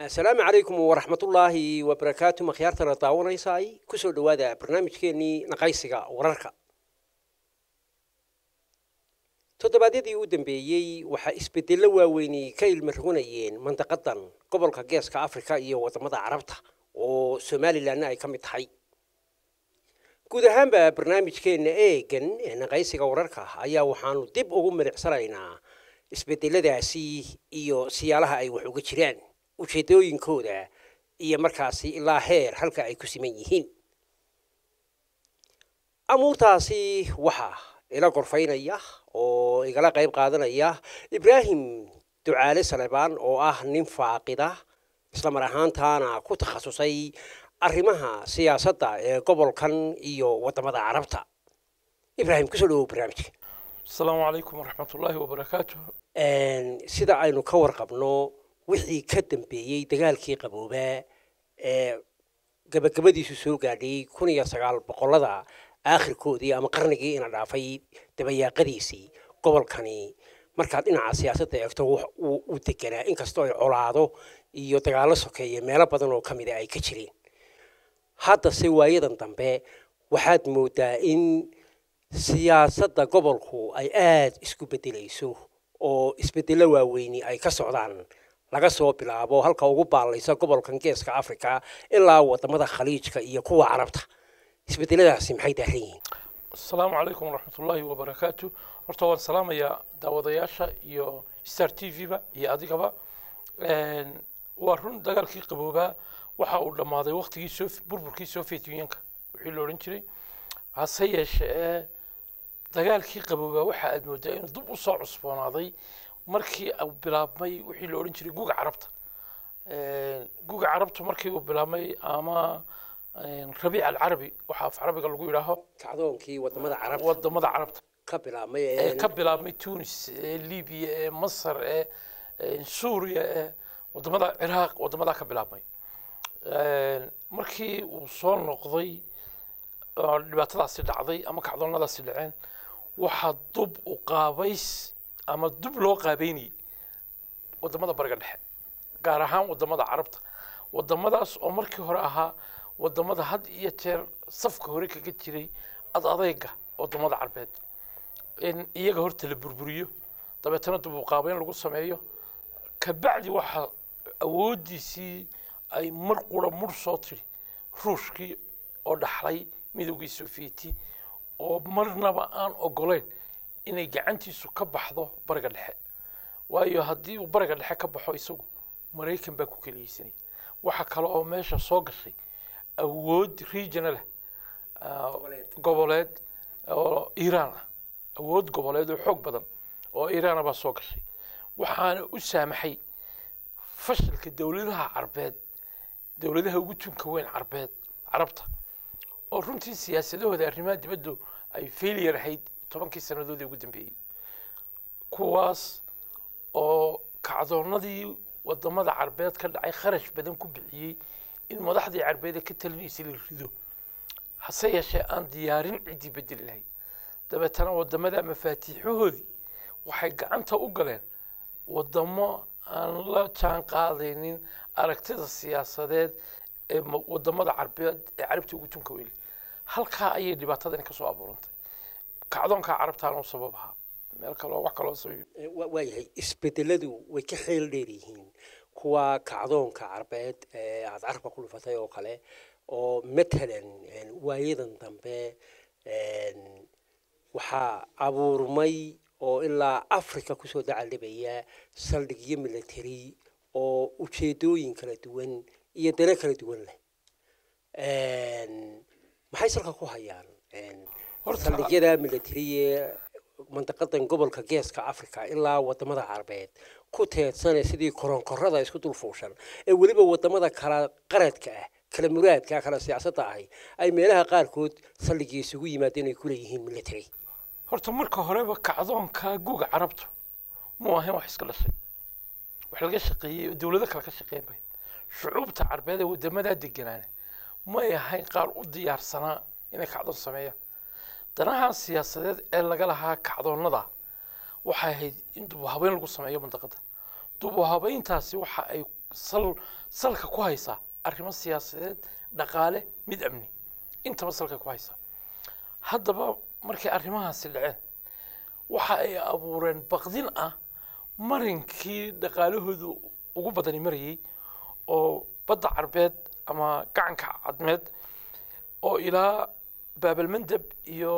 asalaamu calaykum waraxmatullaahi wabarakaatu makhyaartana daawanaysaay kusoo dhowaada barnaamijkeenii naqaysiga wararka toddobaadyadii u dambeeyey waxaa isbedello waaweyni ka ilmaroganayeen mandaqadan gobolka geeska afrika iyo wadamada carabta oo somalilanna ay ka mid tahay guud ahaanba barnaamijkeenna eegan ee naqaysiga wararka ayaa waxaanu dib ugu milicsanaynaa isbedeladaasi iyo siyaalaha ay wax uga jiraan ujeedooyinkooda iyo markaasi ilaa heer halka ay ku siman yihiin amuurtaasi waxaa ila gorfaynaya oo igala qayb qaadanaya ibraahim ducaale salebaan oo ah nin faaqida isla mar ahaantaana ku takhasusay arrimaha siyaasadda ee gobolkan iyo waddamada carabta ibraahim kusoo dhawow barnaamijka asalaamu calaykum waraxmat ullaahi wabarakaatu sida aynu ka warqabno wixii ka dambeeyey dagaalkii qaboobaa ee gabagabadiisu soo gaadhay kun iyo sagaal boqollada aakhirkoodii ama qarnigii ina dhaafay dabayaaqadiisii gobolkani markaad dhinaca siyaasadda eegto uu deganaa inkastoo ay colaado iyo dagaallo sokeeye meelo badan oo ka mida ay ka jireen haddase waayadan dambe waxaad moodaa in siyaasadda gobolku ay aada isku beddelayso oo isbeddello waaweyni ay ka socdaan laga soo bilaabo halka ugu baallaysa gobolkan geeska africa ilaa wadamada khaliijka iyo kuwa carabta isbedeladaasi maxay daaran yihiin asalaamu calaykum waraxmat ullaahi wabarakaatu horta waan salaamayaa daawadayaasha iyo star t v-ba iyo adigaba waa run dagaalkii qaboobaa waxa uu dhammaaday waktigii so burburkii soviet unionka wixii la odhan jiray hase yeeshee dagaalkii qaboobaa waxa aad moodaa inuu dib u soo cusboonaaday markii uu bilaabmay wixii la odhan jiray guga carabta guga carabta markii uu bilaabmay ama rabiic alcarabi waxaa af carabiga lagu yidhaaho kacdoonkii wadamada carabta wadamada carabta ka bilaabmay ee ka bilaabmay tunis ee libiya ee masar ee suuriya ee wadamada ciraaq wadamadaa ka bilaabmay markii uu soo noqday oo dhibaatadaasi dhacday ama kacdoonnadaasi dhaceen waxaa dub u qaabays ama dub loo qaabeynayay wadamada bariga dhexe gaar ahaan wadamada carabta wadamadaas oo markii hore ahaa wadamada had iyo jeer safka hore kaga jiray ad adeyga wadamada carbeed in iyaga horta la burburiyo dabeetana dub u qaabeyn lagu sameeyo kabacdi waxaa awooddiisii ay mar qura mur soo tiri ruushkii oo dhaxlay midowgii sofieti oo marnaba aan ogoleyn inay gacantiisu ka baxdo bariga dhexe waayo haddii uu bariga dhexe ka baxo isagu maraykan baa ku keliyeysanaya waxa kale oo meesha soo gashay awood regional ah goboleed oo iiraan ah awood goboleed oo xoog badan oo iiraana baa soo gashay waxaana u saamaxay fashilka dowladaha carbeed dowladaha ugu tunka weyn carbeed carabta oo runtii siyaasadahooda arrimaha dibaddu ay failure ahayd tobankii sannadoodii ugu dambeeyey kuwaas oo kacdoonnadii wadamada carbeed ka dhacay kharash badan ku bixiyey in madaxdii carbeed ee ka talinaysay la rido hase yeeshee aan diyaarin ciddii bedeli lahayd dabeetana wadamada mafaatiixahoodii waxay gacanta u galeen wadamo aan la jaan qaadaynin aragtida siyaasadeed ee wadamada carbeed ee carabta ugu tunka weyle halkaa ayay dhibaatadani kasoo abuurantay kacdoonkaa carabtaana u sabab ahaa meel kaloo wax kaloo sabab waayahay isbedeladu way ka xeel dheer yihiin kuwa kacdoonka carbeed ee aada carabka ku dhufatay oo kale oo matalan waayadan dambe waxaa abuurmay oo ilaa africa kusoo dacaldhibaya saldhigyo military oo ujeedooyin kala duwan iyo dano kala duwan leh maxay salka ku hayaan saldhigyada military ee mandaqadan gobolka geeska africa ilaa wadamada carabeed ku teedsane sidii koronkorada isku dul fuushan ee weliba wadamada kala qaradka ah kala muraadka kala siyaasadda ahi ay meelaha qaarkood saldhigii isugu yimaadeen ay kuleeyihiin military horta marka horeba kacdoonka guga carabtu muu ahayn wax iska dhashay wax laga shaqeeyey oo dowlado kale ka shaqeyn bayd shucuubta carbeed ee wadamadaa deganaana may ahayn qaar u diyaarsanaa inay kacdoon sameeyaan danaha siyaasadeed ee laga lahaa kacdoonnada waxay ahayd in dubu habeyn lagu sameeyo mandaqada dubu habeyntaasi waxa ay sal salka ku haysaa arrimo siyaasadeed dhaqaale mid amni intaba salka ku haysaa haddaba markay arrimahaasi dhaceen waxa ay abuureen baqdin ah marinkii dhaqaalahoodu ugu badani marayay oo badda carbeed ama gacanka cadmeed oo ilaa baabalmandeb iyo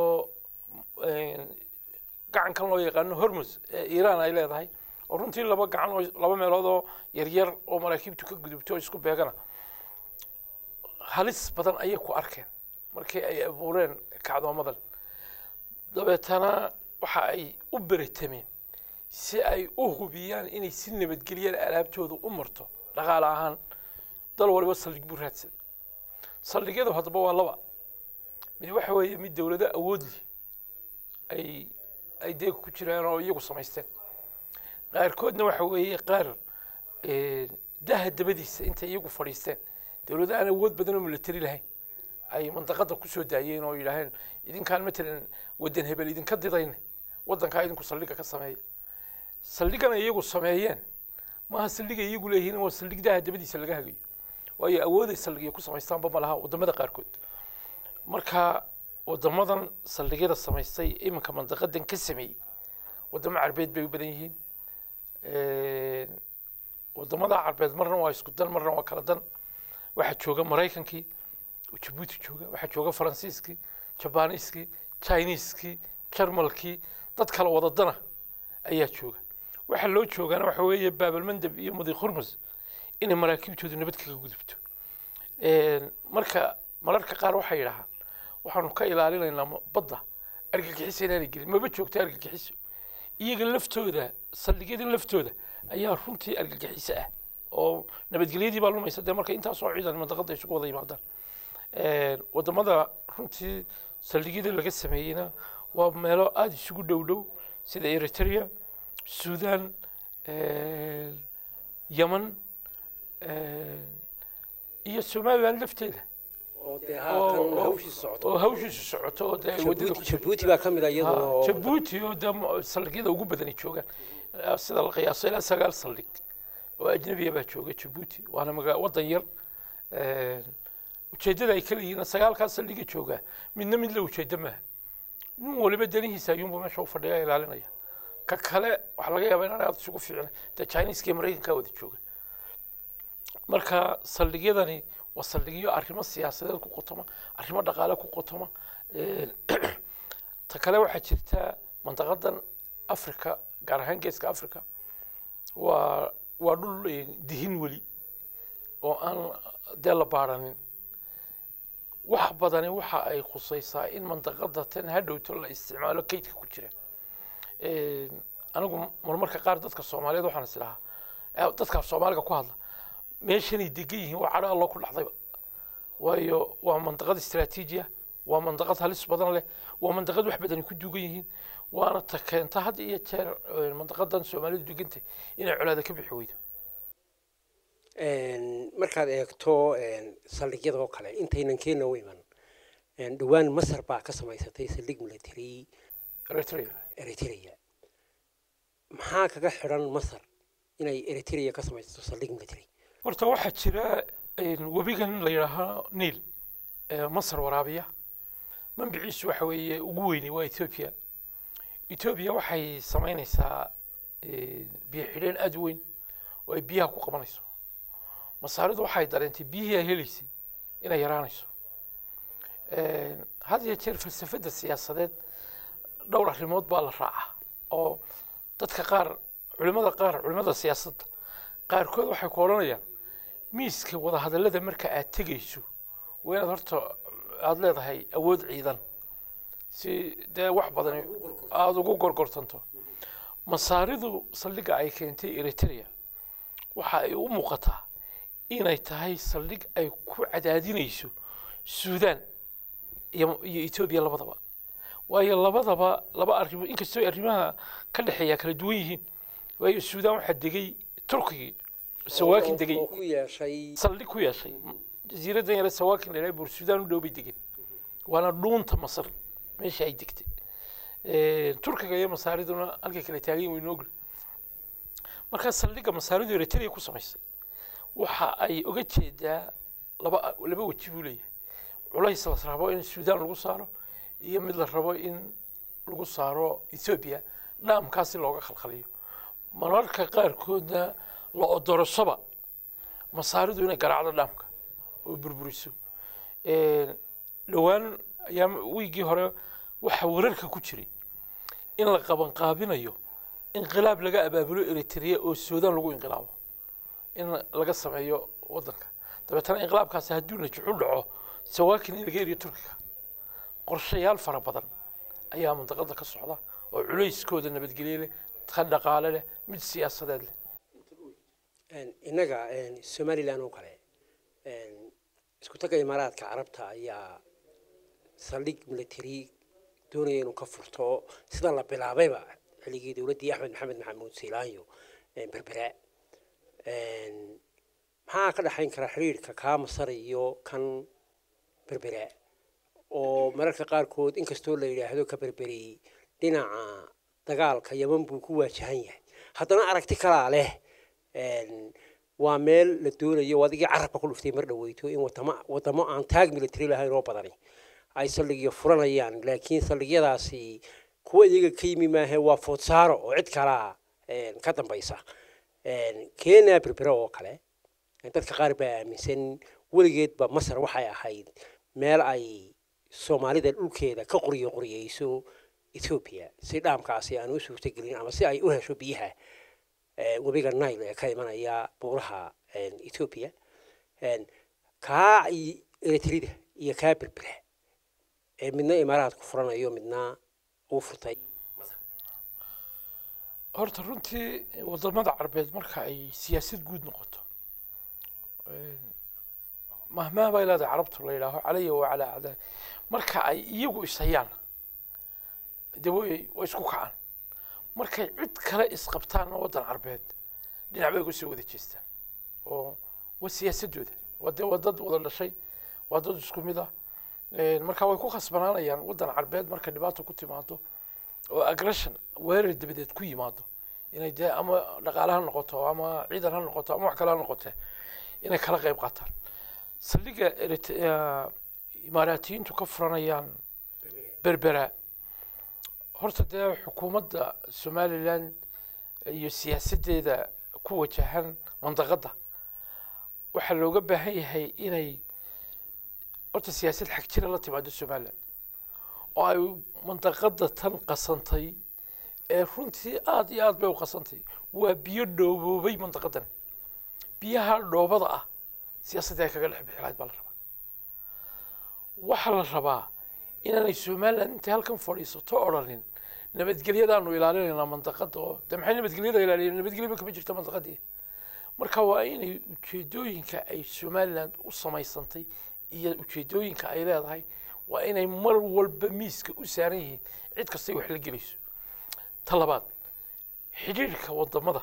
gacankan loo yaqaano hormus ee iiraan ay leedahay oo runtii laba gacan oo laba meelood oo yaryar oo maraakiibtu ka gudubto oo isku beegana halis badan ayay ku arkeen markii ay abuureen kacdoomadan dabeetana waxa ay u beritameen si ay u hubiyaan inay si nabadgeliyaan alaabtooda u marto dhaqaale ahaan dal waliba saldhig buu raadsaday saldhigyadu haddaba waa laba mid waxa weeye mid dowlado awood leh ay ay dee ku jiraan oo iyagu samaysteen qaarkoodna waxa weeye qaar daha dabadiisa intay iyagu fadhiisteen dowlado aan awood badan oo military lahayn ay mandaqada kusoo daayeen oo yidhaaheen idinkaan matalan wadan hebel idinka didayne wadankaa idinku saldhiga ka sameeya saldhigana iyagu sameeyeen maaha saldhiga iyagu leeyihiin waa saldhig daha dabadiisa laga hagayo waayo awooday saldhigya ku samaystaanba ma laha wadamada qaarkood marka wadamadan saldhigyada samaystay iminka mandaqadan ka sameeyey wadamo carbeed bay u badan yihiin wadamada carbeed marna waa isku dan marna waa kala dan waxaa jooga maraykankii oo jabuuti jooga waxaa jooga faransiiskii jabaniiskii chiniiskii jarmalkii dad kala wada dana ayaa jooga waxaa loo joogaana waxa weeye baabalmandeb iyo madi khurmus inay maraakiibtoodu nabad kaga gudubto marka mararka qaar waxay yidhahaan waxaanu ka ilaalinaynaa badda argagixiso inaanay gelin maba joogto argagixiso iyaga laftooda saldhigyada laftooda ayaa runtii argagixiso ah oo nabadgelyadii baa lumaysa dee marka intaasoo ciidan mandaqada isugu wada yimaadaan wadamada runtii saldhigyada laga sameeyeyna waa meelo aada isugu dhow dhow sida eritrea sudan yemen iyo somaliland lafteeda oo dee haatan hawshii socoto oo hawshiisu socoto oo dee ay wadada ku Jabuuti- jabuuti baa ka mid a iyaduna oo jabuuti oo dee mo- saldhigyada ugu badani joogaan Eh, sida la qiyaaso ilaa sagaal saldhig oo ajnabiya baa jooga jabuuti waana maga wadan yar Eh, ujeeddada ay kala yihiin sagaalkaas saldhiga joogaa midna mid la ujeeddo maaha nin waliba danihiisa ayuunba meesha u fadhiya ilaalinaya ka kale waxaa laga yaabaa inaan aada isugu fiicnay dee chineska iyo maraykanka wada jooga marka saldhigyadani waa saldhigyo arrimo siyaasadeed ku qotoma arrimo dhaqaale ku qotoma Eh, ta kale waxaa jirta mandaqadan africa gaar ahaan geeska africa waa waa dhul eh, dihin weli oo aan dee la baaranin wax badani waxa ay khusaysaa in mandaqada tan hadhowto la isticmaalo kaydka ku jira Eh, anigu marmarka qaar dadka soomaaliyeed waxaan is idhahaa eh, dadka soomaaliga ku hadla meeshanay degan yihiin waa cadho allo ku dhacdayba waayo waa mandaqad istaraatiijiya waa mandaqad halis badan leh waa mandaqad wax badani ku duugan yihiin waana ta keenta had iyo jeer eh, mandaqadan soomaalidu degantay inay colaada ka bixi weydo Een, markaad eegto een, saldhigyadoo kale intaynan keena u iman een, dhowaan masar baa ka samaysatay saldhig military eritrea eritrea maxaa kaga xidhan masar inay eritrea ka samaysato saldhig military horta waxaa jira eh, webigan la yidhaahaa niil ee masar waraabiya manbiciisu waxa weeye ugu weyni waa ethiopia ethiopia waxay samaynaysaa eh, biyo xidheen aada u weyn oo ay biyaha ku qabanayso masaaridu waxay dareentay biyihii ay helaysay inay yaraanayso Eh, had iyo jeer falsafadda siyaasadeed dhowr arrimood baa la raacaa oo dadka qaar culimada qaar culimada siyaasadda qaarkood waxay ku odhanayaan miiska wadahadallada marka aad tegayso waa inaad horta aada leedahay awood ciidan si dee wax badan aada ugu gorgortanto masaaridu saldhigga ay keentay eritrea waxa ay u muuqataa inay tahay saldhig ay ku cadaadinayso suudaan iyo iyo etoobiya labadaba waayo labadaba laba arrimo inkastoo arrimaha ka dhexeeya kala duwan yihiin waayo suudaan waxaa degay turkigii sawaakin degay oo ku yeeshay saldhig ku yeeshay jasiiradan yare sawaakin la yidhaha bur suudaan u dhow bay degeen waana dhuunta masar meesha ay degtay turkiga iyo masaariduna halkay kala taagan yihin waynu ogna markaa saldhigga masaaridu eritrea ku samaysay waxa ay uga jeedaa laba laba weji buu leeyahay culays la rabo in suudaan lagu saaro iyo mid la rabo in lagu saaro ethoobiya dhaamkaasi looga khalkhaliyo mararka qaarkoodna la odorashaba masaaridu inay garaacdo dhaamka oo burburiso dhowaan ayaa wiigii hore waxaa wararka ku jiray in la qabanqaabinayo inqilaab laga abaabulo eritrea oo suudaan lagu inqilaabo in laga sameeyo wadanka dabeetana inqilaabkaasi hadduu najuxu dhaco sawaakin in laga eriyo turkiga qorshayaal fara badan ayaa mantaqada ka socda oo culayskooda nabadgelye leh ka dhaqaale leh mid siyaasadeed leh innaga somalilan oo kale isku tagga imaaraadka carabta ayaa saldhig military doonaya inuu ka furto sida la bilaabayba xilligii dowladdii axmed maxamed maxamuud siilaanyo berbera maxaa ka dhexayn kara xiriirka kaa masar iyo kan berbera oo mararka qaarkood inkastoo la yidhaahdo ka berberiyey dhinaca dagaalka yaman buu ku waajahan yahay haddana aragti kalaa leh waa meel la doonayo adigii carabka ku dhuftay mar dhaweyto in wadamo wadamo aan taag military lahayn oo badani ay saldhigyo furanayaan laakiin saldhigyadaasi kuwa iyaga ka yimi maahe waa foodsaaro oo cid kalaa ka dambaysa kenya berbera oo kale dadka qaar baa aaminsan weligeedba masar waxay ahayd meel ay soomaalida dhulkeeda ka qoriyo qoriyeyso ethoobiya si dhaamkaasi aan u suurtagelin ama si ay u hesho biyaha webiga nile ee ka imanaya buuraha ethoobiya kaa eritrida iyo kaa berbera ee midna imaaraadku furanayo midna uu furtay horta runtii wadamada carbeed marka ay siyaasad guud noqoto mahmaa bay leedahay carabtu la yidhaaho calaya wacalaa acdaa marka ay iyagu ishayaan de way way isku kacaan markay cid kale isqabtaanna waddan carbeed dhinac bay kusoo wada jeestaan oo waa siyaasadooda waa dee waa dad wada dhashay waa dad isku mid ah marka way ku khasbanaanayaan waddan carbeed marka dhibaato ku timaado oo aggression weerar dabadeed ku yimaado inay dee ama dhaqaale ha noqoto ama ciidan ha noqoto ama wax kale ha noqote inay kala qayb qaataan saldhigga imaaraatiyiintu ka furanayaan berbera horta dee xukuumadda somalilan iyo siyaasaddeeda ku wajahan mandaqadda waxaa looga baahan yahay inay horta siyaasad xag jira la timaado somalilan oo ay mandaqadda tan qasantay ee runtii aada iyo aad bay u qasantay waa biyo dhooboobay mandaqadani biyaha dhoobada ah siyaasadda ay kaga dhex bixi lahayd baa la rabaa waxaa la rabaa inaanay somalilan intay halkan fadhiisato odhanin nabadgelyadaanu ilaalinaynaa mandaqada oo de maxay nabadgelyada ilaaliyeen nabadgelyo kama jirto mandaqadii marka waa inay ujeedooyinka ay somaliland u samaysantay iyo ujeedooyinka ay leedahay waa inay mar walba miiska u saaran yihiin cid kastay wax la gelayso ta labaad xidhiirhka wadamada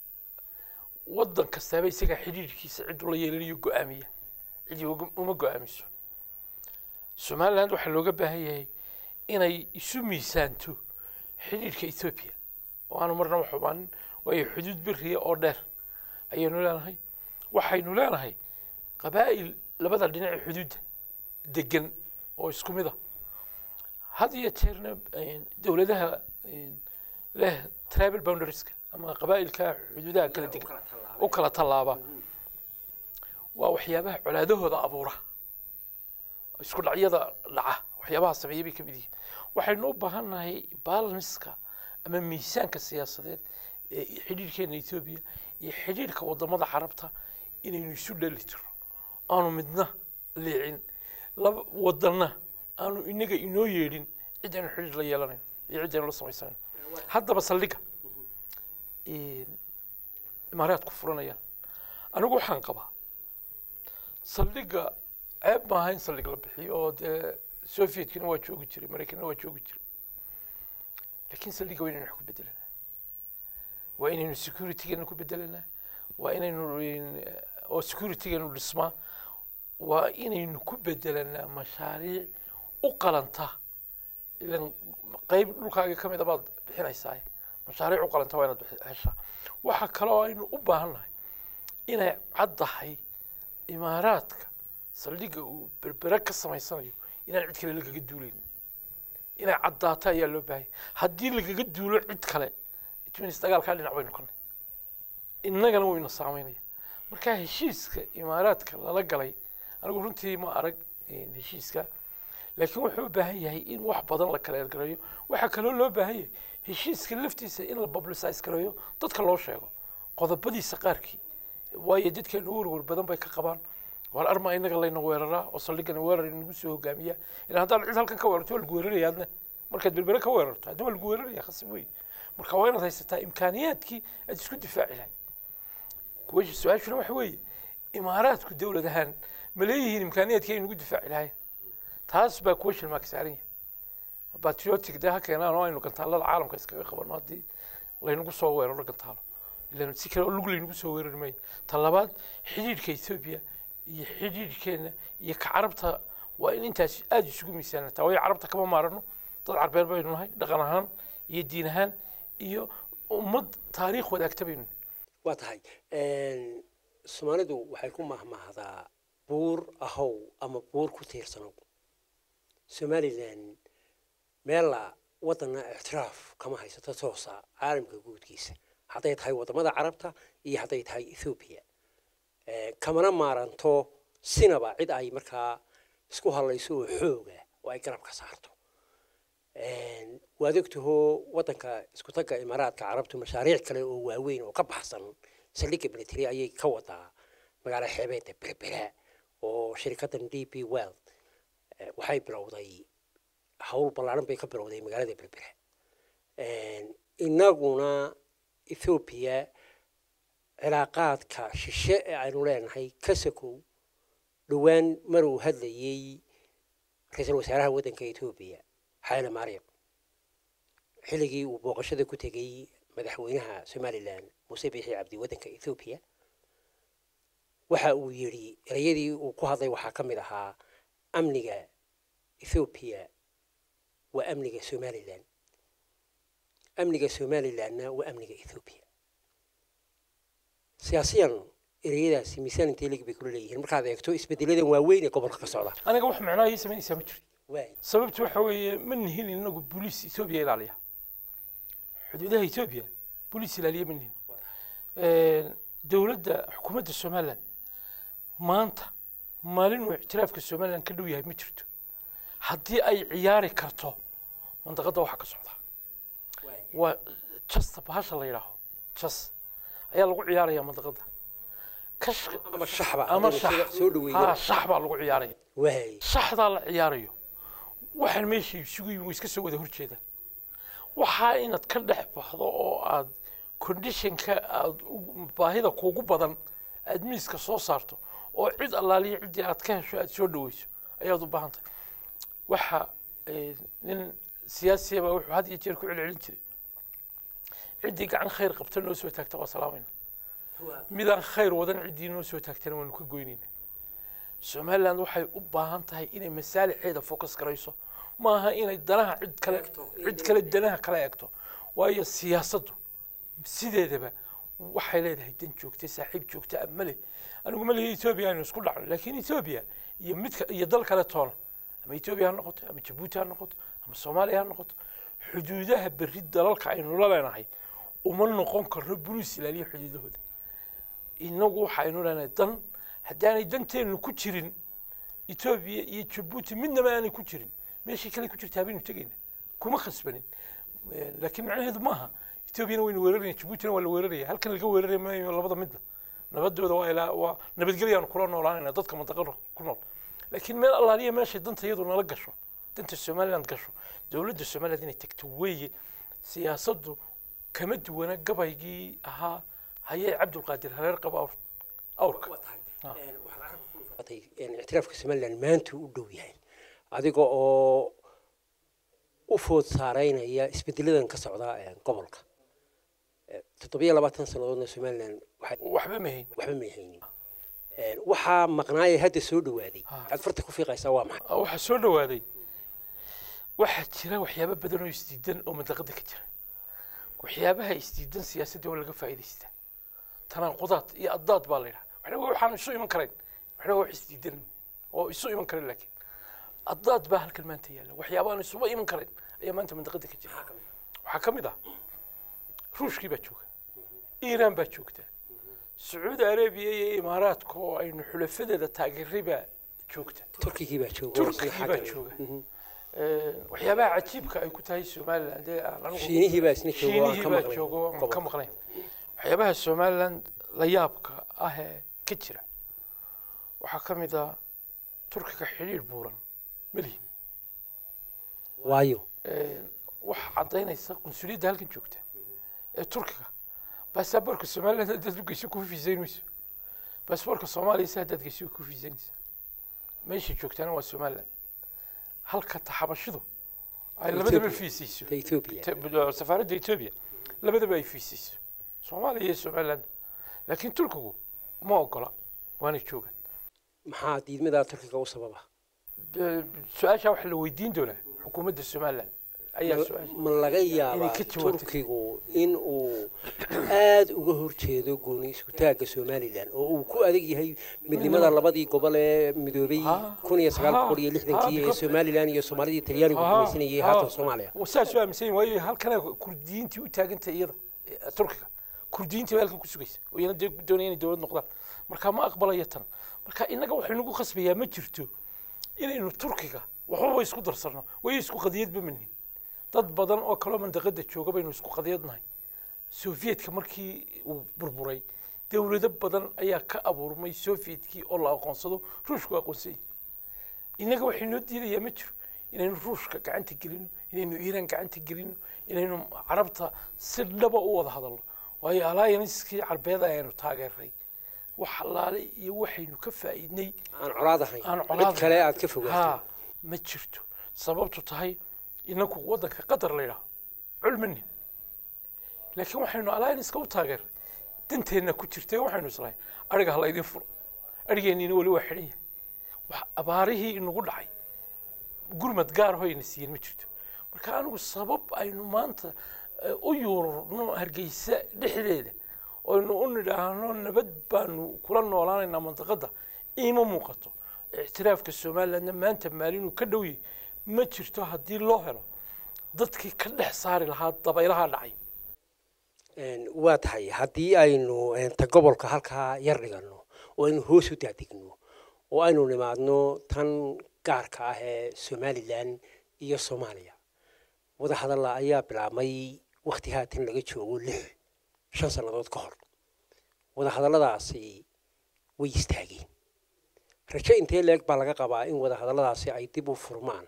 waddan kastaaba isagaa xidhiirhkiisa cidduu la yeelanayo go-aamiya cidi uma go-aamiso somaliland waxaa looga baahan yahay inay isu miisaanto xidhiirhka ethoobiya oo aanu marnaba xubaanin waayo xuduud beriya oo dheer ayaynu leenahay waxaynu leenahay qabaa'il labada dhinac xuduudda degan oo isku mid a had iyo jeerna dowladaha leh tribal boundarieska ama qabaa'ilka xuduudaha kala degan u kala tallaaba waa waxyaabaha colaadahooda abuura isku dhacyada dhaca waxyaabaha sameeya bay ka mid yihiin waxaynu u baahannahay balanska ama miisaanka siyaasadeed ee xidhiirhkeena ethoobiya iyo xidhiirhka wadamada carabta inaynu isu dhali tiro aanu midna leecin laba wadanna aanu inaga inoo yeedhin cid aynu xidhiir la yeelanayn iyo cid aynu la samaysanayn haddaba saldhiga imaaraadku furanayaan anigu waxaan qabaa saldhiga ceeb maaha in saldhig la bixiyo oo dee sovietkina waa joogi jiray maraykanna waa joogi jiray lakin saldhiga waa inaynu wax ku bedelanaa waa inaynu securitygeena ku bedelanaa waa inaynu oo securitygeenu dhismaa waa inaynu ku bedelanaa mashaariic u qalanta ilan qeyb dhulkaaga ka mid a baad bixinaysaa mashaariic u qalanta waa inaad heshaa waxaa kaloo aynu u baahan nahay inay caddahay imaaraadka saldhigga uu berbere ka samaysanayo inaan cid kale lagaga duulaynin inay caddaato ayaa loo baahanya haddii lagaga duulo cid kale it means dagaalkaa dhinac baynu noqonay innagana wayna saameynaya marka heshiiska imaaraadka lala galay anigu runtii ma arag eh, heshiiska laakiin wuxuu u baahan yahay in wax badan la kala ergareeyo waxaa kaloo loo baahan yahay heshiiska laftiisa in la publicize gareeyo dadka loo sheego qodobadiisa qaarkii waayo dadkeenu warwar badan bay ka qabaan war arma inaga layna weeraraa oo saldhigana weerar inagu soo hogaamiya ilaa haddaan cid halkan ka weerarto waa lagu weeraraya adna markaad berbere ka weerarto haddana waa lagu weeraraya khasib wey marka waa inaad haysataa imkaaniyaadkii aad isku difaaci lahayd kuwa su-aashuna waxa weeye imaaraadku dowlad ahaan ma leeyihiin imkaaniyaadkii ay nagu difaaci lahayn taas baa question mark saaran yahay patriotic dee ha keenaan oo aynu gantaalada caalamka iskaga qabano haddii laynagu soo weeraro gantaalo ilan si kale oo lug laynagu soo weerari maayo ta labaad xidhiidhka etoobiya iyo xidhiidhkeena iyo ka carabta waa in intaas aada isugu miisaanataa waayo carabta kama maarano dad carbeed baynu nahay dhaqan ahaan iyo diin ahaan iyo ummad taariikh wadaagta baynu nahay waa tahay soomaalidu waxay ku mahmahdaa buur ahow ama buur ku tiirsanow somalilan meella wadana ictiraaf kama haysato toosa caalamka guudkiisa hadday tahay wadamada carabta iyo hadday tahay ethoobiya kamana maaranto sinaba cid ay markaa isku hadlayso oo xooga oo ay garab ka saarto waad ogtahoo wadanka isku tagga imaaraadka carabtu mashaariic kale oo waaweyn oo ka baxsan saldhigga military ayay ka wadaa magaalo xeebeedda berbera oo shirkaddan d p world waxay bilowday hawl ballaaran bay ka bilowday magaalada berbera inaguna ethoobiya cilaaqaadka shishe ee aynu leenahay kasakow dhowaan maruu hadlayey ra-iisul wasaaraha waddanka etoobiya xayle maryam xilligii uu booqashada ku tegey madaxweynaha somalilan muuse biixi cabdi waddanka ethoobiya waxa uu yidhi ereyadii uu ku hadlay waxaa ka mid ahaa amniga ethoobiya waa amniga somalilan amniga somalilanna waa amniga ethoobiya siyaasiyan ereyadaasi miisaan intee lig bay kula leeyihiin markaad eegto isbedeladan waaweyn ee gobolka ka socda aniga wax macnaha ii samaynaysaa ma jirto waay sababtu waxa weeye ma nihin inagu booliis etoobiya ilaaliya xuduudaha etoobiya booliis ilaaliya ma nihin dowladda xukuumadda somalilan maanta maalin uu ictiraafka somalilan ka dhow yahay ma jirto haddii ay ciyaari karto mandaqadda waxaa ka socda waa jasta bahasha la yidhaaho jas ayaa lagu ciyaaraya mandaqadda kash ama shaxba ama haddaynu shax soo ha dhaweeyana shax baa lagu ciyaaraya waay shaxdaa la ciyaarayo waxaan meesha isugu yimi way iska soo wada horjeedaan waxaa inaad ka dhex baxdo oo aad conditionka aad u- baahida kuugu badan aad miiska soo saarto oo cid allaaliya ciddii aad ka hesho aad soo dhaweyso ayaad u baahan tahay waxa eh, nin siyaasiyaba wuxuu had iyo jeer ku celcelin jiray ciddii gacan khayr qabta noo soo taagta waa salaamayna midaan khayr wadan ciddii noo soo taagtana waanu ka goynayna somaliland waxay u baahan tahay inay masaalixeeda focus garayso maaha inay danaha cid kale cid kale danaha kala eegto waayo siyaasaddu sideedaba waxay leedahay dan joogta saaxiib joogta ah ma leh anigu ma lehi etoobiya aynu isku dhacno laakiin etoobiya iyo midka iyo dal kale toona ama etoobiya ha noqoto ama jabuuti ha noqoto ama soomaaliya ha noqoto xuduudaha berri dalalka aynu la leenahay uma noqon karno buluis ilaaliya xuduudahooda inagu waxaynu leenahay dan haddaanay danteennu ku jirin etoobiya iyo jabuuti midnaba aanay ku jirin meeshii kale ku jirtaa baynu tegayna kuma khasbanin Eh, laakiin macnaheedu maaha etoobiyana waynu weeraraya jabuutina waa la weeraraya halkan laga weeraraya maayo labada midna nabadooda waa ilaa waa nabadgelyaanu kula noolaanayna dadka mantaqada ku nool laakiin meel allaaliya meeshay danta iyadu nala gasho danta somaliland gasho dowladda somaliland inay tagto weeye siyaasaddu kama duwana gabaygii ahaa hayee cabdulqaadir hareer qaba awr awrka Ah. ictiraafka somalilan maanta u dhow yahay adiga oo u food saaraynaya isbedeladan ka socda eh, gobolka Eh, toddobiyo labaatan sannadoodna somalilan waxay waxba mahayn waxba may haynin Eh, waxaa maqnaaya hadda soo dhawaaday Ah. waxaad farta ku fiiqaysaa waa maxay waxaa soo dhawaaday waxaa jira waxyaabo badan oo isdiidan oo mandaqada ka jira waxyaabaha isdiidan siyaasadda waa laga faa'iidaystaa tanaaqudaad iyo addaad baa la yidhaha waxna waxaan isu iman karayn waxna wax isdiidan oo isu iman karan laakiin addaad baa halkan maanta yaalla waxyaabaan isuba iman karayn ayaa maanta mandaqada ka jira waxaa ka mid ah ruushkii baa jooga iiraan baa joogta sacuudi arabiya iyo imaaraadka oo aynu xulafadeeda taageeray baa joogta turkigii baa jooga turkigii baa jooga waxyaabaha cajiibka ay ku tahay somaliland ee aan anigu shiinihii baa isna jooga waan shiinihii ka baa maqlay jooga waan ka gobolka. maqnayn waxyaabaha somaliland la yaabka ah ee ka jira waxaa ka mid ah turkiga xidhiidh buuran malihin waayo waxa caddaynaysa qunsuliyadda halkan joogta ee turkiga baasaboorka somaliland haddaad u geyso ku fiisayn mayso baasaboorka soomaaliya se haddaad geyso ku fiisanaysa meesha joogtaana waa somaliland halka taxabashidu ay labadaba Ethiopia. fiisayso ta ethiopia Te- safaaradda etoobiya labadaba ay fiisayso soomaaliya iyo somaliland laakiin turkigu ma ogola waana joogaan maxaa diidmadaa turkiga u sababa Be- su-aashaa waxaa la weydiin doonaa xukuumadda somaliland ayaa su-aasha ma laga yaabaa ka jawaabto. turkigu in uu aada uga horjeedo gooni isku-taagga somalilan oo uu ku adag yahay midnimada labadii gobol ee midoobay Ha, kun iyo sagaal boqol iyo ha, lixdankii ee because- somalilan iyo soomaalidii talyaanigu Ha, gumaysanayay ha. haatan soomaaliya saas u aaminsan yahin waayo halkana kurdiyiintii u taagantay iyada eh, turkiga kurdiyiintii baa halkan ku sugaysa oo iyana dee doonaya inay dowlad noqdaan marka ma aqbalaya tan marka innaga waxay nagu khasbayaa ma jirto inaynu turkiga waxbaba isku darsano way isku qadiyadba manihin dad badan oo kaloo mandaqada jooga baynu isku qadiyadnahay sovietka markii uu burburay dowlado badan ayaa ka abuurmay sovietkii oo la aqoonsado ruushku aqoonsanyay innaga waxay noo diidayaa ma jiro inaynu ruushka gacanta gelino inaynu iiraan gacanta gelino inaynu carabta si dhaba u wada hadalno waayo alliancekii carbeed ayaynu taageeray wax allaale iyo waxaynu ka faa'iidnay aan colaad ahayn aan cid colaad kale aad ka fogaato ha ma jirto sababtu tahay inaku waddanka qatar la yidhaaho culmanin laakiin waxaynu allianceka u taageeray danteenna ku jirtay waxaynu islahay ariga ha laydin furo arigeenniina weli waa xidhan yahay wax abaarihii inagu dhacay gurmad gaar ho ayna siiyeen ma jirto marka anigu sabab aynu maanta eh, u yuurno hargeysa dhexdeeda oynu u nidhaahno nabad baanu kula noolaanaynaa mandaqada iima muuqato ictiraafka somalilandna maanta maalinuu ka dhow yahay ma jirto haddii loo helo dadkii ka dhex saari lahaa dabaylaha dhacay Een, waa tahay haddii aynu een, ta gobolka halkaa yar dhigano oo aynu hoos u daadigno oo aynu nimaadno tan gaarka ah ee somalilan iyo soomaaliya wadahadalla ayaa bilaabmay wakti haatan laga joogo lix shan sannadood ka hor wadahadalladaasi way istaageen rajo intee leeg baa laga qabaa in wadahadalladaasi ay dib u furmaan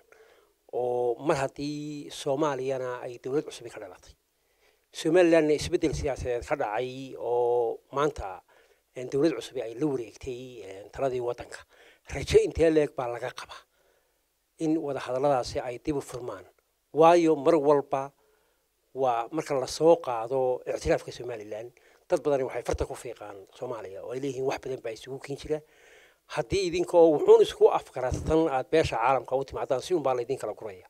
oo mar haddii soomaaliyana ay dowlad cusubi ka dhalatay somalilandna isbeddel siyaasadeed ka dhacay oo maanta een, dowlad cusubi ay la wareegtay een, taladii waddanka rajo intee leeg baa laga qabaa in wadahadalladaasi ay dib u furmaan waayo mar walba waa marka lasoo qaado ictiraafka somalilan dad badani waxay farta ku fiiqaan soomaaliya oo ay leeyihiin wax badan baa isugu kin jira haddii idinka oo wuxuun isku afkaratan aad beesha caalamka u timaadaan si unbaa laydin kala guraya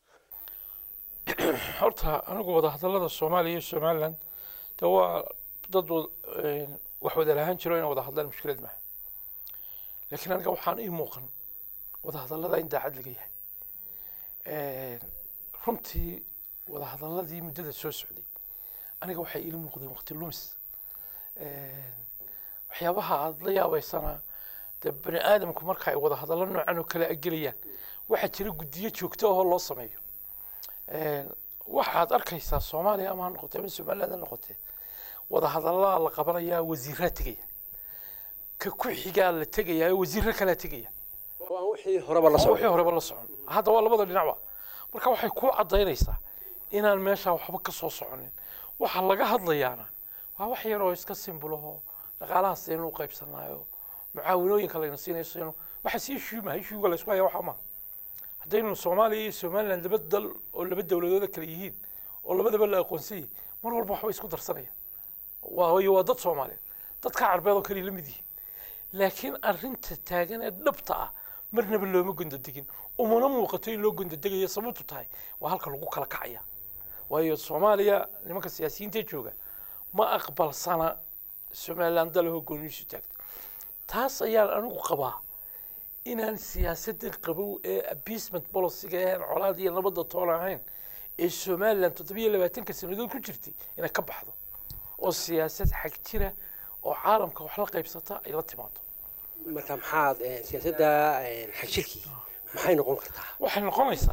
horta anigu wadahadallada soomaaliya iyo somaliland de waa dad wad- een, wax wada lahaan jiro inay wada hadlaan mushkilad maaha laakiin aniga waxaan ii muuqan wadahadallada in daacad laga yahay Een, runtii wadahadalladii muddada soo socday aniga waxay iila muuqdeen waqti lumis Een, waxyaabaha aada la yaabaysana dee bani aadamku marka ay wadahadallo noocan oo kale agelayaan waxaa jira guddiyo joogto ahoo loo sameeyo Een, waxaad arkaysaa soomaaliya ama ha noqotee ama somaliland ha noqotee wadahadallaa la qabanayaa wasiiraa tegaya ka ku xigaa la tegayaa wasiirro kalaa tegaya oo aan wixii horeba la oo socdo wixii horeba la socon hadda waa labada dhinacba marka waxay ku caddaynaysaa inaan meeshaa waxba ka soo soconin waxa laga hadlayaana waa wax yar oo iska simbulaho dhaqaalahaas aynu u qaybsanayo mucaawinooyinka layna siinayso inu waxaas issue maha issuega la isku haya waxaa maha haddaynu soomaaliya iyo somaliland laba dal oo laba dowladooda kale yihiin oo labadaba la aqoonsan yahay mar walba waxbay isku darsanayaan waayo waa dad soomaaliyeed dadka carbeed oo kale la mid yihiin laakiin arrinta taagan ee dhabta ah marnaba looma gondodegin umana muuqato in loo gondodegayo sababtu tahay waa halka lagu kala kacaya waayo soomaaliya nimanka siyaasiyiinta jooga ma aqbalsana somaliland dalahoo gooniisu taagta taas ayaan anigu qabaa inaan siyaasaddan qabow ee abasement policyga ahayn colaad iyo nabadda toon ahayn ee somaliland toddobiyo labaatanka sannadood ku jirtay inay ka baxdo oo siyaasad xag jira oo caalamka wax la qaybsata ay la timaado marka maxaad eh, siyaasadda eh, xagjirkii maxay noqon kartaa waxay noqonaysaa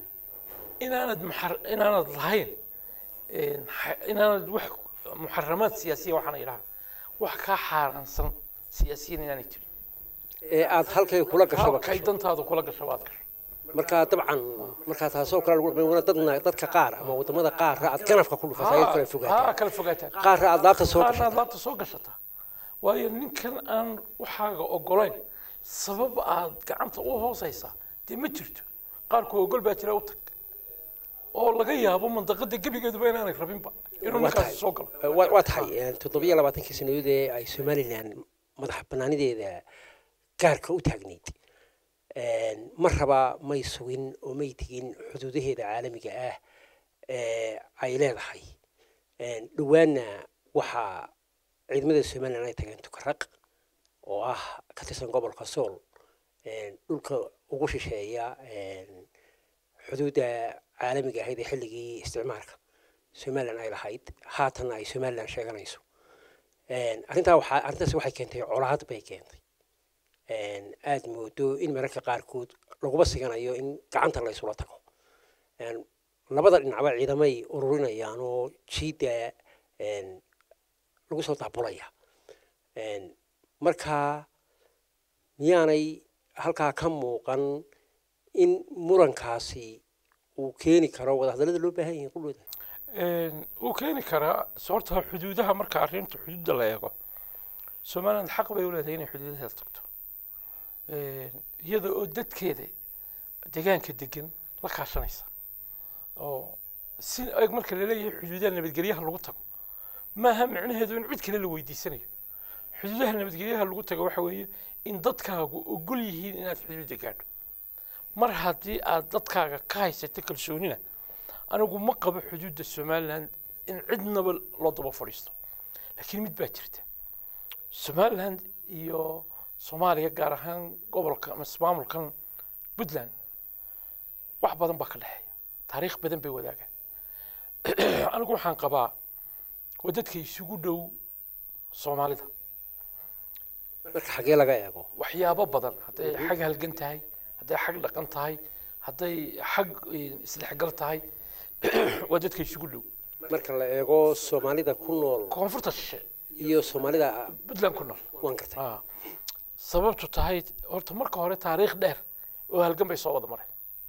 inaanad muxar- inaanad lahayn een, xa- inaanad wax muxaramaad siyaasiya waxaana idhaha wax kaa xaaraansan siyaasiyiin inaanay jirin ee aad halkay kula gashaba halkay dantaadu kula gasho waad gasho marka dabcan markaa taasoo kale lagu dhaqmay wana dadna dadka qaar ama wadamada qaarra aad ganafka ku dhufata ay kala haa fogaataan kala fogaataan qaarra aad laabta soo qaarna aad gashataa laabta soo gashataa waayo ninkan aan waxaaga ogolayn sabab aad gacanta u hoosaysaa dee ma jirto qaarku ogol baa jira u tag oo laga yaabo mandaqada gebigeeduba inaanay rabinba inuu Waa ninkaasi tahay. soo galo waa waa tahay eh, toddobiyo labaatankii sannadood ee ay somalilan madax banaanideeda gaarka u taagnayd een, mar raba may sugin oo may tegin xuduudaheeda caalamiga ah ee ay leedahay een, dhowaanna waxaa ciidamada somalilan ay tageen tukaraq oo ah ka tirsan gobolka sool een, dhulka ugu shisheeya een, xuduudda caalamiga ahayd ee xilligii isticmaalka somalilan ay lahayd haatanna ay somalilan sheeganayso Een, arrintaa waxaa arrintaasi waxay keentay colaad bay keentay Een, aad moodo in mararka qaarkood laguba siganayo in gacanta la isula tago Een, labada dhinacba ciidamay ururinayaan oo jiidda een, lagu soo daabulaya Een, marka miyaanay halkaa ka muuqan in murankaasi uu keeni karo wadahadallada loo baahan yahay qulooda wuu keeni karaa sababta xuduudaha marka arrinta xuduudda la eego somaliland xaq bay u leedahay inay xuduudaheeda tagto iyada oo dadkeeda deegaanka degan la kaashanaysa oo si eg marka laleeyahay xuduudaha nabadgelyaha lagu tago maaha micnaheedu in cid kale la weydiisanayo xuduudaha nabadgelyaha lagu tago waxa weeye in dadkaagu ogol yihiin inaad xuduudda gaadho mar haddii aad dadkaaga ka haysato kalsoonina anigu ma qabo xuduudda somaliland in cidnaba loo daba fadhiisto laakiin mid baa jirta somaliland iyo soomaaliya gaar ahaan gobolka ama ismaamulkan puntland wax badan baa ka dhexeeya taariikh badan bay wadaagaan anigu waxaan qabaa waa dadka isugu dhow soomaalida marka xagee laga eego waxyaabo badan hadday xag halgan tahay hadday xag dhaqan tahay hadday xag isdhexgal tahay waa dadka isugu dhow marka la eego soomaalida ku nool koonfurta shishe iyo soomaalida puntland ku nool waan gartay Ah. sababtu tahay horta marka hore taariikh dheer oo halgan bay soo wada mareen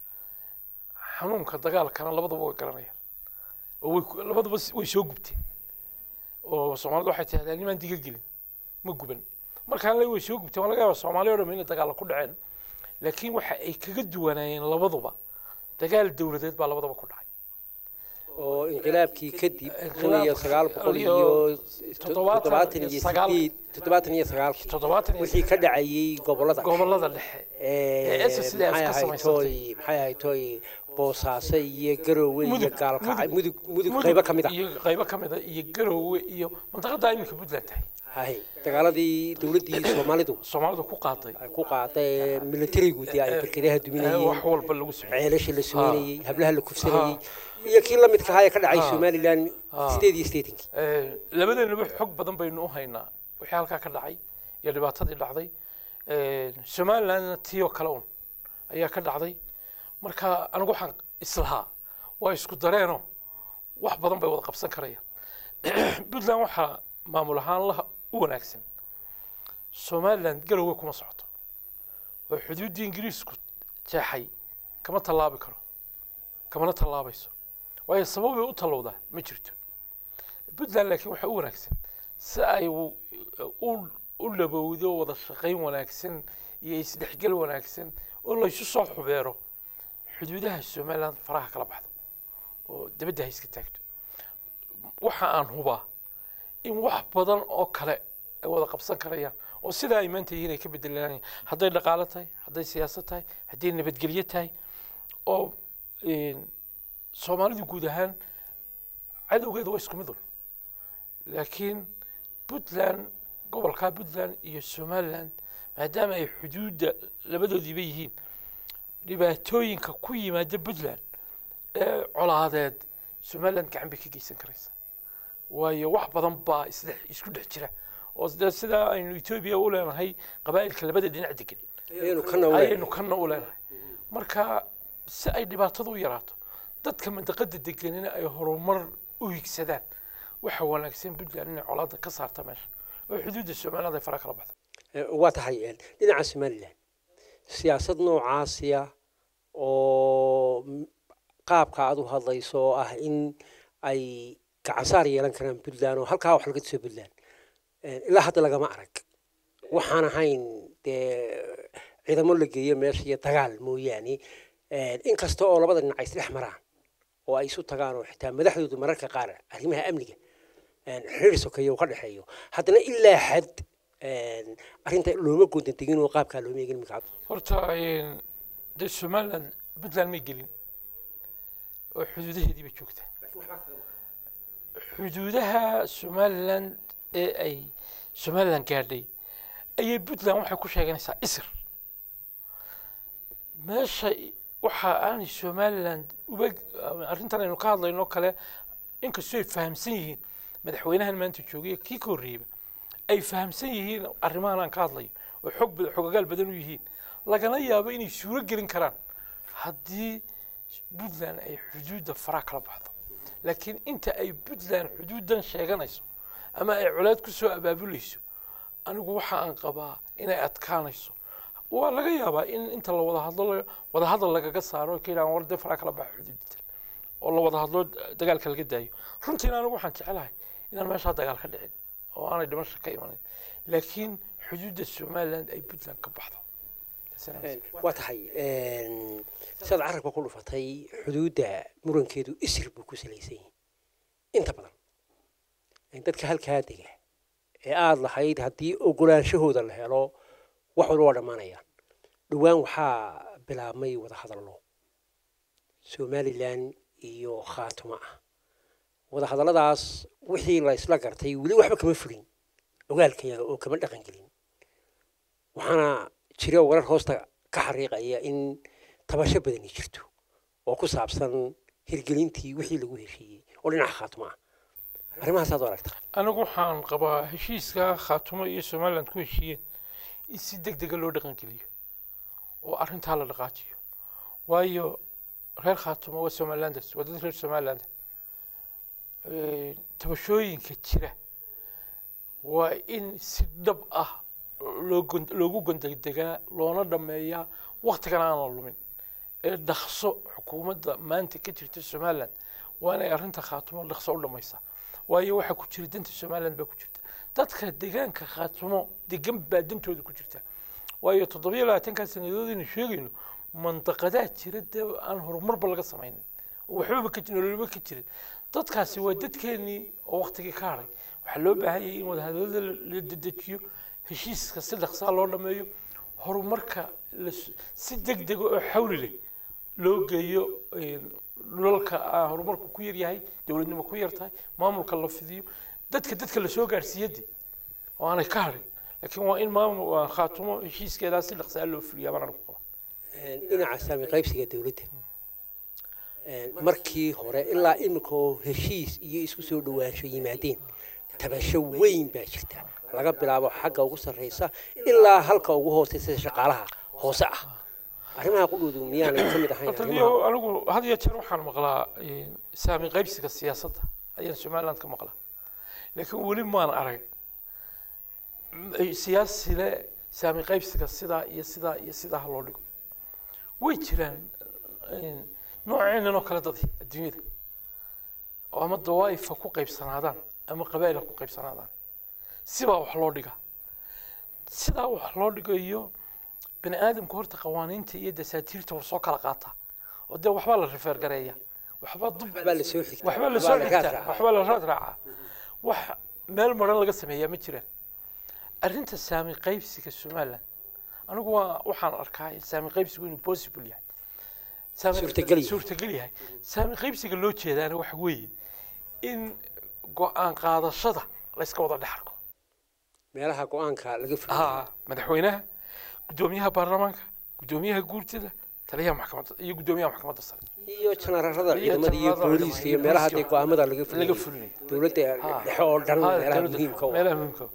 xanuunka dagaalkana labadaba way garanayaan oo way ku- labadaba s- way soo gubteen oo soomaalidu waxay tidhahdeen nimaan diga gelin ma guban markaan le way soo gubteen waa laga yaaba soomaali o dham inay dagaalla ku dhaceen laakiin waxa ay kaga duwanaayeen labaduba dagaal dowladeed baa labadaba ku dhacay oo inqilaabkii kadib Inqilaab- kun iyo sagaal boqol iyo iyo toddobaatan iyo sagaal- sideed toddobaatan iyo sagaalkii toddobaatan iyo wixii ka dhacayay gobolada gobolada dhexe ee, ee SSD ay maxay iska ahayd samaysatay. tooy maxay ahayd tooy boosaaso iyo garoowe iyo Mudug, gaalkacay mudug mudug Mudug qaybo ka mid ah iyo qaybo ka mid a iyo garoowe iyo mantaqada iminka puntland tahay hay dagaaladii dowladdii soomaalidu soomaalidu ku qaaday ay ku qaaday militarigu dee ay barkadaha ee duminayeen wax walba lagu sameeyey ceelasha la sumeynayey hablaha la kufsanayey iyo kii la midka ahaa ee ka dhacay Ha. somalilan Ha. sideed iyo sideetankii Ee, labadeenaba xog badan baynu u haynaa wixii halkaa ka dhacay iyo dhibaatadii dhacday Ee, somalilandna tiyo kale un ayaa ka dhacday marka anigu waxaan islahaa waa isku dareenoo wax badan bay wada qabsan karayaan puntland waxaa maamul ahaan la u wanaagsan somaliland galowga kuma socoto oo xuduuddii ingiriisku jeexay kama tallaabi karo kamana tallaabayso waayo sababay u tallowdaa ma jirto puntland laakiin waxaa u wanaagsan si ay u u- u labowdo wada shaqayn wanaagsan iyo isdhexgal wanaagsan oo laysu soo xubeero xuduudaha somaliland faraha kala baxdo oo dibadda ha iska taagto waxa aan hubaa in wax badan oo kale ay wada qabsan karayaan oo sidaa ay maanta yihiin ay ka bedelanayaan hadday dhaqaalo tahay hadday siyaasad tahay hadday nabadgelyo tahay oo een, soomaalidu guud ahaan cadowgeeda waa isku mid un laakiin puntland gobolka puntland iyo somaliland maadaama ay xuduudda labadoodiiba yihiin dhibaatooyinka ku yimaada puntland ee colaadeed somaliland gacan bay ka geysan karaysa waayo wax badan baa isdhex isku dhex jira oo de sidaa aynu etoobiya u leenahay qabaa'ilka labada dhinac degan ayaynu kana u ayaynu kana u leenahay marka si ay dhibaatadu u yaraato dadka mandaqada deganina ay horumar u higsadaan waxa wanaagsan puntland inay colaada ka saarta meesha oo xuduudda somaliland ay fara kala baxdo waa tahay een, dhinaca somalilan siyaasad noocaasiya oo m- qaabka aad u hadlayso oo ah in ay gacansaar yeelan karaan puntland oo halkaa wax laga tuso puntland Een, ilaa hadda lagama arag waxaan ahayn dee ciidamo la geeyo meesha iyo dagaal mooyaane Een, inkasta oo labada dhinac ay isdhex maraan oo ay isu tagaan oo xitaa madaxdoodu mararka qaar arrimaha amniga een, xiriir sokeeye uu ka dhexeeyo haddana ilaa xad een, arrinta looma goontan tegin oo qaabkaa looma eegin imika horta een, dee somaliland puntland may gelin oo xuduudaheediiba joogta xuduudaha somaliland ee ay somaliland gaadhay ayay puntland waxay ku sheeganaysaa isir meesha waxa aanay somaliland uba arrintan aynu ka hadlayno kale inkastoo ay fahamsan yihiin madaxweynahan maanta joogaya kii ka horreeyaba ay fahamsan yihiin arrimahan aan ka hadlayo oo xog bad- xogagaal badan u yihiin lagana yaabo inay suuro gelin karaan haddii puntland ay xuduudda faraa kala baxdo laakiin inta ay puntland xuduuddan sheeganayso ama ay colaad ku soo abaabulayso anigu waxa aan qabaa inay adkaanayso waa laga yaabaa in inta la wada hadlo la- wada hadal lagaga saaro ka yidhahan war dee faraa kala baxa xuduudda oo la wada hadlo dagaalka laga daayo runtiina anigu waxaan jecelahay inaan meeshaa dagaal ka dhicin oo aanay dhimasho ka imanin laakiin xuduudda somaliland ay puntland ka baxdo waa tahay een, sidaad carabka ku dhufatay xuduudda murankeedu isir buu ku salaysan yahay inta badan Een, dadka halkaa dega ee aada lahayd haddii ogolaanshahooda la helo wax walba waa dhammaanayaan dhowaan waxaa bilaabmay wada hadallo somalilan iyo khaatuma ah wada hadalladaas wixii la isla gartay weli waxba kama fulin ogaalkayaga oo kama dhaqan gelin waxaana jira warar hoosta ka xariiqaya in tabasho badani jirto oo ku saabsan hirgelintii wixii lagu heshiiyey oo dhinaca khaatuma ah arrimahaasaad u aragta anigu waxaan qabaa heshiiska khaatumo iyo somaliland ku heshiiyeen in si deg dega loo dhaqangeliyo oo arrintaa la dhaqaajiyo waayo reer khaatumo waa somalilanders waa dad reer somaliland tabashooyinka jira waa in si dhab ah loo gon- loogu gondegdegaa loona dhameeyaa waktigan aan la lumin ee dhaqso xukuumadda maanta ka jirta somaliland waa inay arrinta khaatumo dhaqso u dhamaysaa waayo waxaa ku jira danta somaliland baa ku jirta dadka deegaanka khaatumo degan baa dantooda ku jirta waayo toddobiyo labaatankaa sanadood aynu sheegayno mandaqadaa jira dee aan horumarba laga samaynin oo waxbaba ka nololba ka jirin dadkaasi waa dadkeenii oo waktigii ka hadhay waxaa loo baahan yahay in wadahadalada la dedejiyo heshiiska si dhaqsaa loo dhameeyo horumarka las- si deg dega oo xawli leh loo geeyo een, dhulalka aan horumarku ku yar yahay dowladnimo ku yar tahay maamulka la fidiyo dadka dadka lasoo gaarsiiyade oo aanay ka hadhin laakiin waa in maamul waa khaatumo heshiiskeedaa si dhaqsaa loo fuliyaa baan anigu qaba dhinaca saami qaybsiga dowladda markii hore ilaa imika oo heshiis iyo isku soo dhawaansho yimaadeen tabasho weyn baa jirta laga bilaabo xagga ugu sarreysa ilaa halka ugu hooseysa sida shaqaalaha hoose ah arrimaha qudhoodu miyaanay ka mid ahayn horta arrimaha niyo anigu had iyo jeer waxaan maqlaa een, saami qaybsiga siyaasadda ayaan somaliland ka maqlaa laakiin weli maan arag m- siyaasi le saami qaybsiga sidaa iyo sidaa iyo sidaa ha loo dhigo way jiraan een, nooceenan oo kale dadi adduunyada oo ama dawaa'ifa ku qaybsanaadaan ama qabaa'il ha ku qaybsanaadaan sibaa wax loo dhigaa sidaa wax loo dhigayo bani aadamku horta qawaaniinta iyo dasaatiirta waa soo kala qaataa oo dee waxbaa la rifeer gareeya waxbaa dub waxbaa la soo xigtaa waxbaa la soo raad xigtaa raacaa. waxbaa la raad raacaa wax meel maran laga sameeyaa ma jiraan arrinta saami qaybsiga somaliland anigu waa waxaan arkaa saami qaybsigu inuu possible yahay Saami- Suurtagal yahay. suurtagal yahay saami qaybsiga loo jeedaana waxa weeye in go-aan qaadashada layska wada dhex arko meelaha go-aanka laga fuliyo haa madaxweynaha guddoomiyaha baarlamaanka guddoomiyaha guurtida taliyaha maxkamadda iyo guddoomiyaha maxkamadda sare iyo janararada Iyo ciidamada iyo janarada booliiska iyo ciidamada meelaha iyo dee go-aamada laga laga fuliyo fulinayo dowladda Haa. dhexe oo dhan Haa, meelaha dowladda- muhiimka u ah. meelaha muhiimka u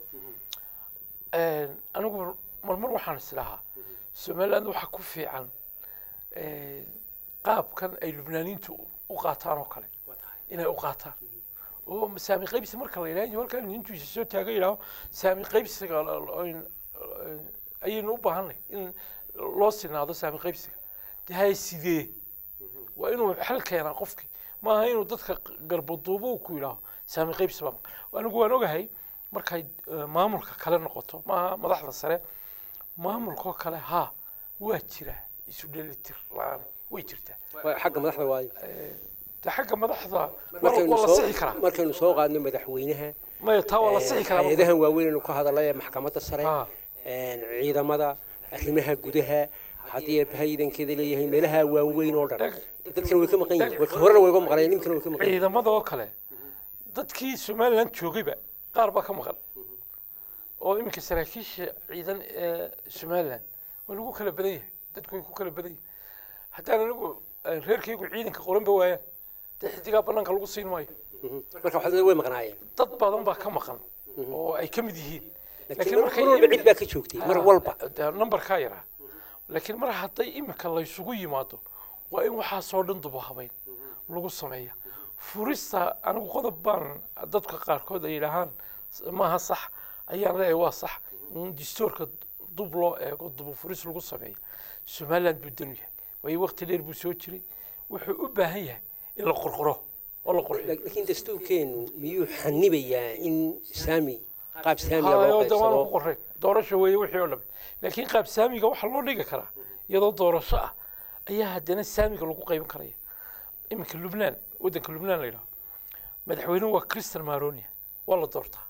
ah. anigu marmar waxaan islahaa somaliland waxaa ku fiican eh, qaabkan ay lubnaaniintu u qaataan oo kale inay u qaataan oo saami qaybsi marka la yidhaha halkan intuu isa soo taaga yidhaaho saami qaybsiga la- la- in- eh, ayaynu u baahanay in loo sinaado saami qaybsiga de hay sidee waa inuu xal keenaa qofkii maaha inuu dadka garbaduubo uu ku yidhaaho saami qaybsi baa maqan anigu waan ogahay markay eh, maamulka kale noqoto maaha madaxda sare maamulkoo kale haa waa jira isu dhelitir la-aan way jirtaa Waa xagga madaxda waayo de xagga madaxda mar markaynu waa la soo sixi karaa markaynu soo qaadno madaxweynaha maya taa waa la sixi karaa marka. hay-adahan waaweyn aynu ka hadalay ee maxkamadda sare Haa. een, ciidamada arrimaha gudaha haddii haydankeeda leeyahay meelaha waaweyn oo dhan dadkana way ka maqan yihiin Way- horena way uga maqnayeen ninkana way ka maqan yihiin ciidamada oo kale dadkii somaliland joogayba qaar baa ka maqan oo iminka saraakiisha ciidan ee somaliland waa lagu kala badan yahay dadku way ku kala badan yihin haddaan anigu eh, reerkaygu ciidanka qoranba waayaan dee xidigaa banaanka lagu siin maayo Mhm. marka waxaa way maqnaayeen dad badan baa ka maqan oo ay ka mid yihiin laakiin mar mar walba cid baa ka joogtay mar walba dee numberkaa yaraa laakiin mar hadday imika laysugu yimaado waa in waxaasoo dhan duba habayn lagu sameeya furista anigu qodob baan dadka qaarkood ay yidhaahaan maaha sax ayaan leeyahay waa sax in distoorka dub loo eego duba furis lagu sameeya somaliland buu danu yahay waayo waqti dheer buu soo jiray wuxuu u baahan yahay in la qorqoro oo la qurxiyo laakiin dastuurkeenu miyuu xanibayaa in saami qaab saamiya hayo loo de waana ku qaybsado qoreen doorasho weeye wixii oo dhame laakiin qaab saamiga waxaa loo dhigi karaa iyadoo doorasho ah ayaa haddana saamiga lagu qaybin karaya iminka lubnaan waddanka lubnaan la yidhaho madaxweynuhu waa christian maronia waa la doortaa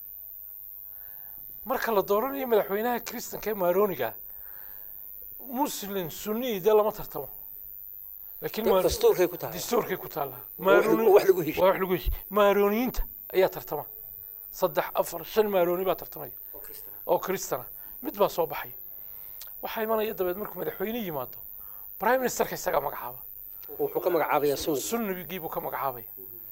marka la dooranayo madaxweynaha christanka ee maroniga muslim sunni dee lama tartamo laakiin Mar- dastuurkay ku tahay dastuurkay ku taallaa wax lagu- Maaroni- wax lagu heshiiyey. waa wax lagu heshiiyey maaroniyiinta ayaa tartama saddex afar shan maaroni baa tartamaya oo kristana mid baa soo baxaya waxaa imanaya dabeed markuu madaxweyne yimaado prime ministerka isagaa magacaaba wuxuu ka magacaabayaa sunni sunnigii buu ka magacaabaya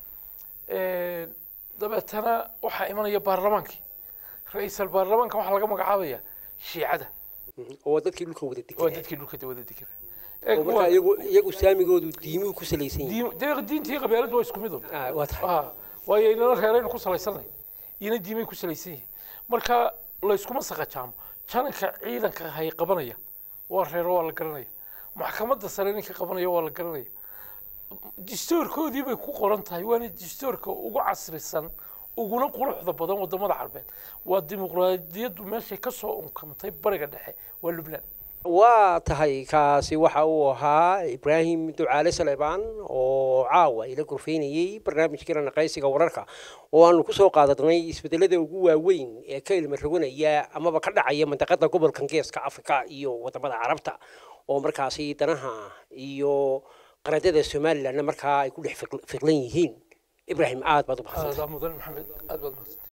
dabeetana waxaa imanaya baarlamaankii ra-iisal baarlamaanka waxaa laga magacaabaya shiicada Mhm. oo dadkii dhulka wada waa deganaa dadkii dhulka wada degana oo markaa iyagu iyagu saamigoodu diimuhu ku salaysan yihiin dee diintii qabyaaladu waa isku mid un Ah, waa tahay ah waayo inana reeraynu ku salaysanay iyana diimay ku salaysan yihiin marka layskuma saqajaamo jananka ciidanka hay qabanaya waa reero waa la garanaya maxkamadda sare ninka qabanaya waa la garanaya distoorkoodii bay ku qoran tahay waana distoorka ugu casrisan uguna quruxda badan wadamada carbeed waa dimuqraadiyaddu meeshay ka soo unkantay bariga dhexe waa lubnaan waa tahay kaasi waxa uu ahaa ibraahim ducaale saleebaan oo caawa ila gorfeynayey barnaamijkeena naqaysiga wararka oo aanu kusoo qaadanay isbedelada ugu waaweyn ee ka ilma roganaya amaba ka dhacaya mandaqada gobolkan geeska afrika iyo wadamada carabta oo markaasi danaha iyo qaradada somalilandna markaa ay ku dhex fiqlan yihiin ibraahim aad baad u mahadsantahay aada mudan maxamed aad baad mahadsan